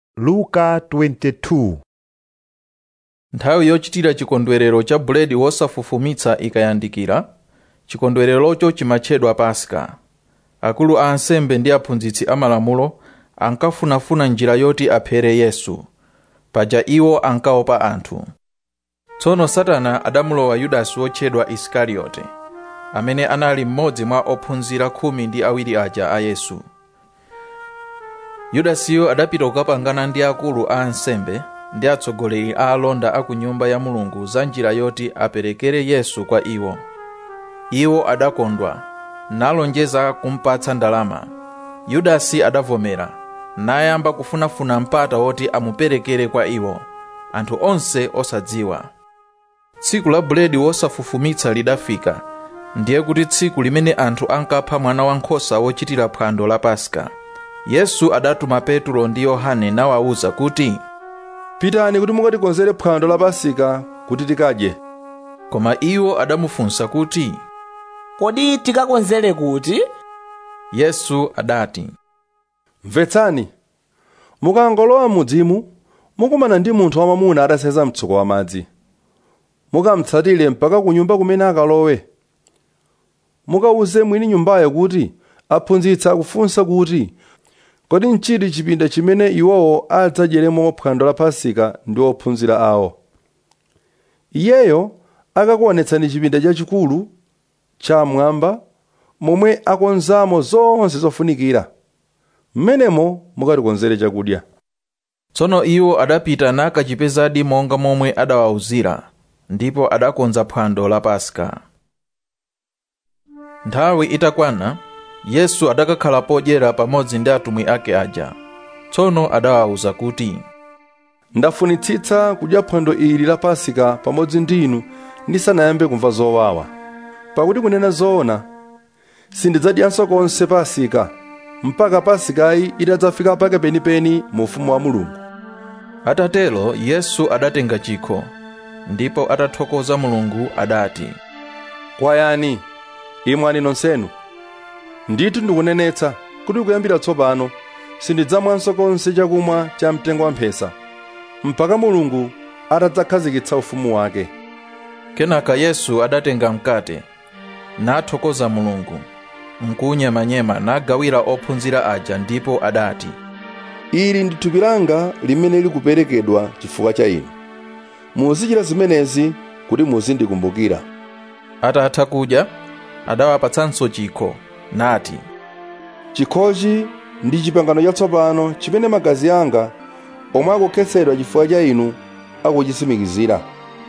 luka 22 nthawi yochitira chikondwerero cha buledi wosafufumitsa ikayandikira chikondwererocho chimatchedwa paska akulu a ansembe ndi aphunzitsi amalamulo ankafunafuna njira yoti aphere yesu paja iwo ankaopa anthu tsono satana adamulowa yudasi wotchedwa isikariyote amene anali mmodzi mwa ophunzira khumi ndi awiri aja a yesu yudasiyo adapita kukapangana ndi akulu a ansembe ndi atsogoleri a alonda a ku nyumba ya mulungu za njira yoti aperekere yesu kwa iwo iwo adakondwa nalonjeza kumpatsa ndalama yudasi adavomera nayamba kufunafuna mpata woti amuperekere kwa iwo anthu onse osadziwa tsiku la buledi wosafufumitsa lidafika ndiye kuti tsiku limene anthu ankapha mwana wankhosa wochitira phwando la paska yesu adatuma petulo ndi yohane nawawuza kuti pitani kuti mukatikonzere phwando la pasika kuti tikadye koma iwo adamufunsa kuti kodi tikakonzere kuti yesu adati mvetsani mukangolowa mudzimu mukumana ndi munthu wamamuna atasenza mtsuko wa madzi mukamutsatire mpaka ku nyumba kumene akalowe mukawuze mwini nyumbayo kuti aphunzitsi akufunsa kuti kodi nchiti chipinda chimene iwowo adzadyeremo phwando la pasika ndi ophunzira awo iyeyo akakuonetsani chipinda chachikulu chamwamba momwe akonzamo zonse zofunikira mmenemo mukatikonzere chakudya tsono iwo adapita nakachipezadi monga momwe adawawuzira ndipo adakonza phwando la paska nthawi itakwana yesu adakakhala podyera pamodzi ndi atumwi ake aja tsono adawawuza kuti ndafunitsitsa kudya phwando ili la pasika pamodzi ndi inu ndisanayambe kumva zowawa pakuti kunena zoona sindidzadyanso konse pasika mpaka pasikayi itadzafika pake penipeni mu ufumu wa mulungu atatero yesu adatenga chikho ndipo atathokoza mulungu adati kwayani imwani nonsenu ndithu ndikunenetsa kuti kuyambira tsopano sindidzamwanso konse chakumwa cha mtengo wamphesa mpaka mulungu atadzakhazikitsa ufumu wake kenaka yesu adatenga mkate nathokoza mulungu nkunyemanyema nagawira ophunzira aja ndipo adati ili ndi thupi langa limene likuperekedwa chifukwa cha inu muzichita zimenezi kuti muzindikumbukira atatha kudya adawapatsanso chikho nati chikhochi ndi chipangano chatsopano chimene magazi anga omwe akukhetsedwa chifukwa cha inu akuchisimikizira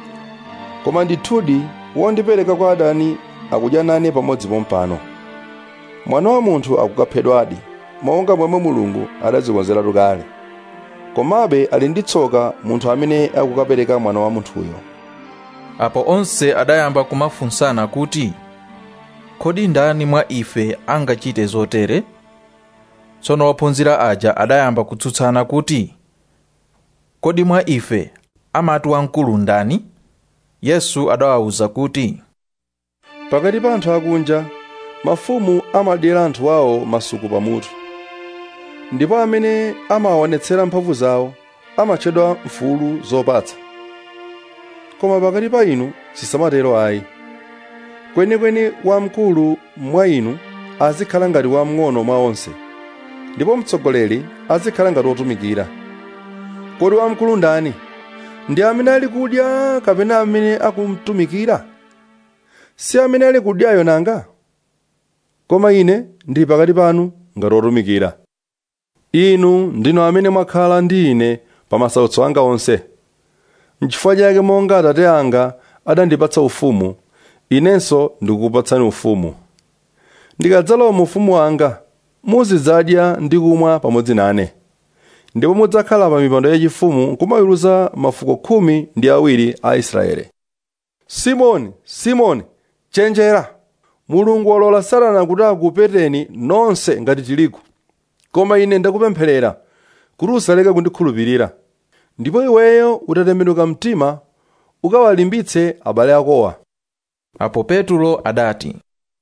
koma ndithudi wondipereka kwa adani akudya nane pamodzi pompano mwana wa munthu akukaphedwadi monga momwe mulungu adadzikonzeratu kale komabe ali ndi tsoka munthu amene akukapereka mwana wa munthuyo apo onse adayamba kumafunsana kuti kodi ndani mwa ife angachite zotere tsono ophunzira aja adayamba kutsutsana kuti kodi mwa ife amati wamkulu ndani yesu adawawuza kuti pakati pa anthu akunja mafumu amadyera anthu awo masuku pamutu ndipo amene amawaonetsera mphamvu zawo amatchedwa mfulu zopatsa koma pakati pa inu sisamatero ayi kwenikweni wamkulu mwa inu azikhala ngati wamng'ono mwa onse ndipo mtsogoleri azikhala ngati wotumikira kodi wamkulu ndani ndi amene ali kudya kapena amene akumtumikira si amene ali kudyayo nanga koma ine ndili pakati panu ngati wotumikira inu ndinu amene mwakhala ndi ine pa masautso anga onse n'chifukwa chake monga atate anga adandipatsa ufumu inenso ndikukupatsani ufumu ndikadzalowa mu ufumu wanga muzidzadya ndi kumwa pamodzi nane ndipo mudzakhala pa mipando yachifumu kumaweruza mafuko khumi ndi awiri a israeli simoni simoni chenjera mulungu walola satana kuti akupeteni nonse ngati tirigu koma ine ndakupempherera kuti usaleke kundikhulupirira ndipo iweyo utatembenuka mtima ukawalimbitse abale akowa apo petulo adati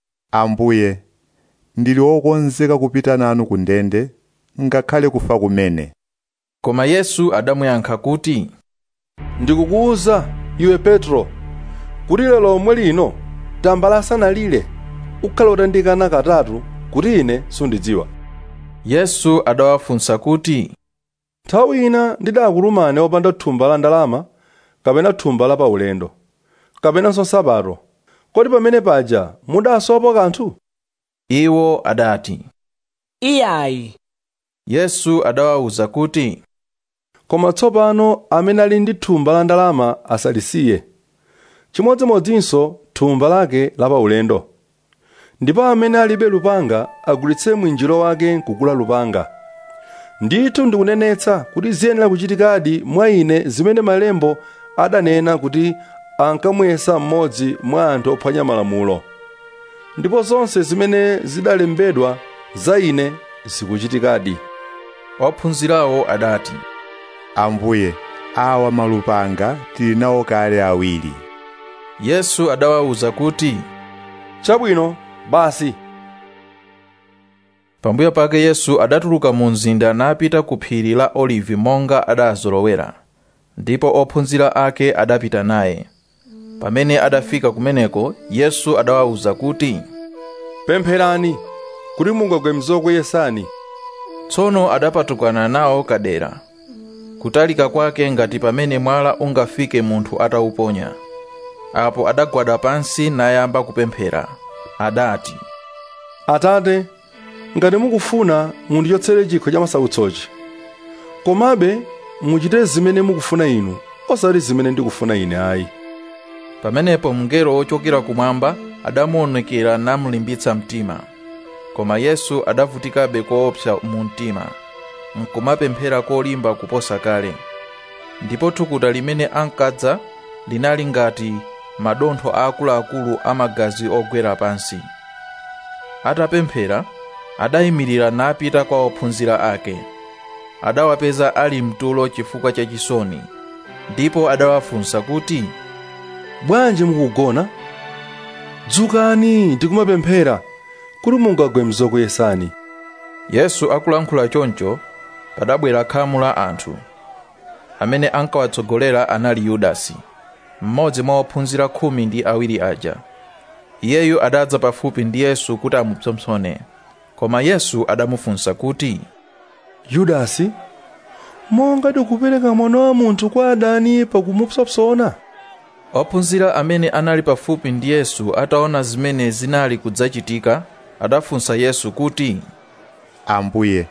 ambuye ndili wokonzeka kupita nanu ku ndende ngakhale kufa kumene koma yesu adamuyankha kuti ndikukuwuza iwe petro kuti lero lomwe lino tambala asanalire ukhala utandikana katatu kuti ine sundidziwa yesu adawafunsa kuti nthawi ina ndidakutumani opanda thumba la ndalama kapena thumba la paulendo kapenanso nsapato kodi pamene paja mudasowa kanthu iwo adati iyayi yesu adawawuza kuti koma tsopano amene ali ndi thumba la ndalama asalisiye chimodzimodzinso thumba lake la paulendo ndipo amene alibe lupanga agulitse mwinjiro wake nkugula lupanga ndithu ndikunenetsa kuti ziyenera kuchitikadi mwa ine zimene malembo adanena kuti ankamuyesa mmodzi mwa anthu ophwanya malamulo ndipo zonse zimene zidalembedwa za ine zikuchitikadi ophunzirawo adati ambuye awa malupanga tili nawo kale awiri yesu adawawuza kuti chabwino basi pambuyo pake yesu adatuluka mu mzinda napita ku phiri la olivi monga adazolowera ndipo ophunzira ake adapita naye pamene adafika kumeneko yesu adawawuza kuti pempherani kuti mungagwe mzokuyesani tsono adapatukana nawo kadera kutalika kwake ngati pamene mwala ungafike munthu atawuponya apo adagwada pansi nayamba kupemphera adati atate ngati mukufuna mundichotsere chikho cha masautsochi komabe muchite zimene mukufuna inu osati zimene ndikufuna ine ayi pamenepo mngelo wochokera kumwamba adamuonekera namulimbitsa mtima koma yesu adavutikabe koopsa mu mtima nkumapemphera kolimba kuposa kale ndipo thukuta limene ankadza linali ngati madontho aakuluakulu amagazi ogwera pansi atapemphera adayimirira napita kwa ophunzira ake adawapeza ali mtulo chifukwa cha chisoni ndipo adawafunsa kuti bwanji mukugona dzukani ndikumapemphera kuti mungagwe mzokuyesani yesu akulankhula choncho padabwera khamu la anthu amene ankawatsogolera anali yudasi mmodzi mwa ophunzira khumi ndi awiri aja iyeyu adadza pafupi ndi yesu kuti amupsompsone koma yesu adamufunsa kuti yudasi monga tikupereka mwana wa munthu kwa adani pakumupsompsona ophunzira amene anali pafupi ndi yesu ataona zimene zinali kudzachitika adafunsa yesu kuti ambuye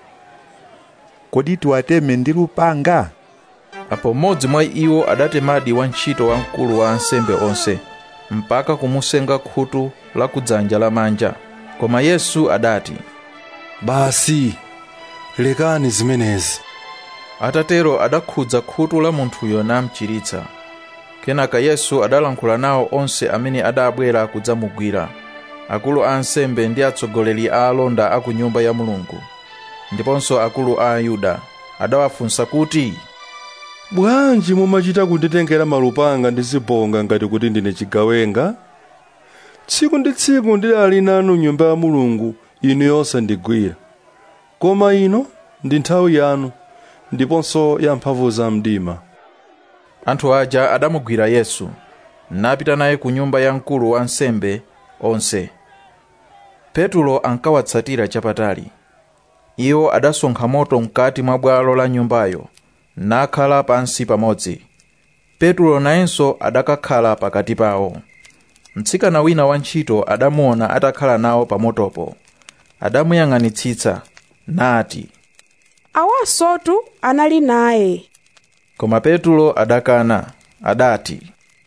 kodi tiwateme ndi lupanga apo mmodzi mwa iwo adatemadi wantchito wamkulu wa ansembe onse mpaka kumusenga khutu la kudzanja lamanja koma yesu adati basi lekani zimenezi atatero adakhudza khutu la munthuyo namchiritsa kenaka yesu adalankhula nawo onse amene adabwera kudzamugwira akulu a ansembe ndi atsogoleri a alonda a ku nyumba ya mulungu ndiponso akulu a ayuda adawafunsa kuti bwanji mumachita kunditengera malupanga ndi zibonga ngati kuti ndine chigawenga tsiku ndi tsiku ndidali nanu nyumba ya mulungu inu yosandigwira koma ino ndi nthawi yanu ndiponso ya mphamvu za mdima anthu aja adamugwira yesu napita naye ku nyumba ya mkulu wa ansembe onse petulo ankawatsatira chapatali iwo adasonkha moto mkati mwa bwalo la nyumbayo nakhala pansi pamodzi petulo nayenso adakakhala pakati pawo mtsikana wina wantchito adamuona atakhala nawo pamotopo adamuyang'anitsitsa nati awasotu anali naye koma petulo adakana adati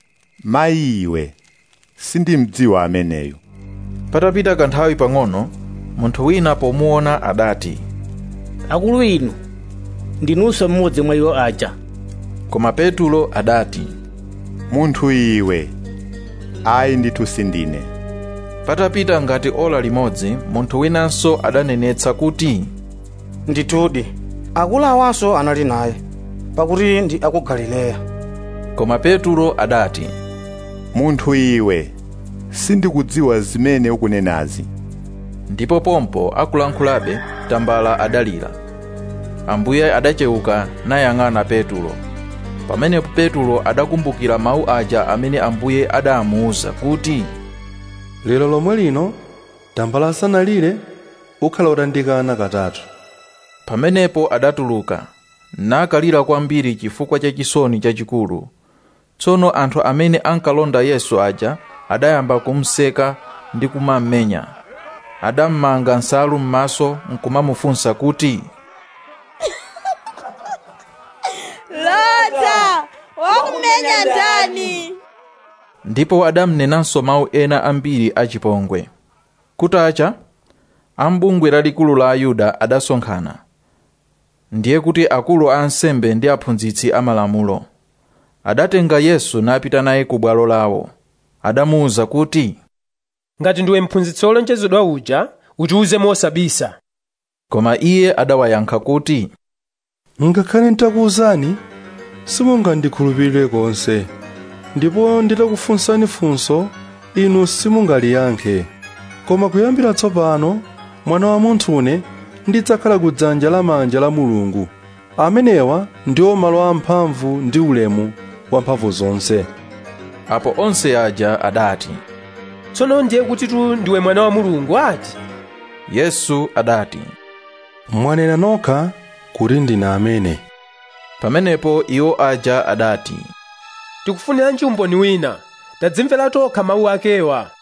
mayi iwe sindimdziwa ameneyo patapita kanthawi pang'ono munthu wina pomuona adati akulu inu ndinunso mmodzi mwa iwo aja koma petulo adati munthu iwe ayi ndithu sindine patapita ngati ola limodzi munthu winanso adanenetsa kuti ndithudi akulu awanso anali naye pakuti ndi aku galileya koma petulo adati munthu iwe sindikudziwa zimene ukunenazi ndipo pompo akulankhulabe tambala adalira ambuye adachewuka nayang'ana petulo pamenepo petulo adakumbukira mawu aja amene ambuye adamuwuza kuti lero lomwe lino tambala asanalire ukhala utandikana katatu pamenepo adatuluka nakalira kwambiri chifukwa cha chisoni chachikulu tsono anthu amene ankalonda yesu aja adayamba kumseka ndi kumammenya adammanga nsalu m'maso nkumamufunsa kuti lota wakumenya ndani ndipo adamnenanso mawu ena ambiri achipongwe kutacha ambungwe lalikulu la ayuda adasonkhana ndiye kuti akulu a ansembe ndi aphunzitsi amalamulo adatenga yesu napita naye ku bwalo lawo adamuwuza kuti ngati ndiwe mphunzitsi wolonjezedwa uja utiwuze mosabisa koma iye adawayankha kuti ngakhale ntakuwuzani simungandikhulupirire konse ndipo nditakufunsani funso inu simungaliyankhe koma kuyambira tsopano mwana wa munthune ndidzakhala ku dzanja lamanja la mulungu amenewa ndiwo malo amphamvu ndi ulemu wa mphamvu zonse apo onse aja adati tsono ndiye kuti tu ndiwe mwana wa mulungu ati yesu adati mwanena nokha kuti ndine amene pamenepo iwo aja adati tikufuniranji umboni wina tadzimvera tokha mawu akewa